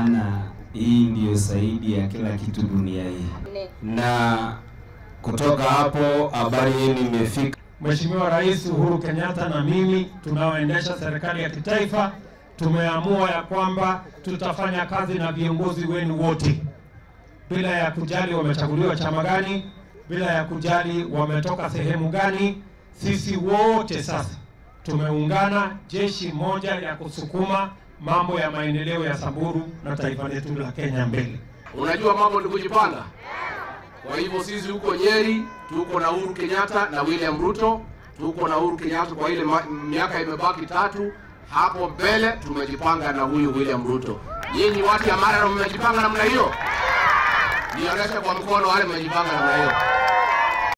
maana hii ndiyo zaidi ya kila kitu dunia hii. Na kutoka hapo habari yenu imefika. Mheshimiwa Rais Uhuru Kenyatta na mimi tunaoendesha serikali ya kitaifa tumeamua ya kwamba tutafanya kazi na viongozi wenu wote bila ya kujali wamechaguliwa chama gani, bila ya kujali wametoka sehemu gani. Sisi wote sasa tumeungana jeshi moja ya kusukuma mambo ya maendeleo ya Samburu na taifa letu la Kenya mbele. Unajua mambo ni kujipanga. Kwa hivyo sisi huko Nyeri tuko na Uhuru Kenyatta na William Ruto, tuko na Uhuru Kenyatta kwa ile ma- miaka imebaki tatu. Hapo mbele tumejipanga na huyu William Ruto. Nyinyi watu ya Mara mmejipanga namna hiyo? Nionyeshe kwa mkono wale mmejipanga namna hiyo.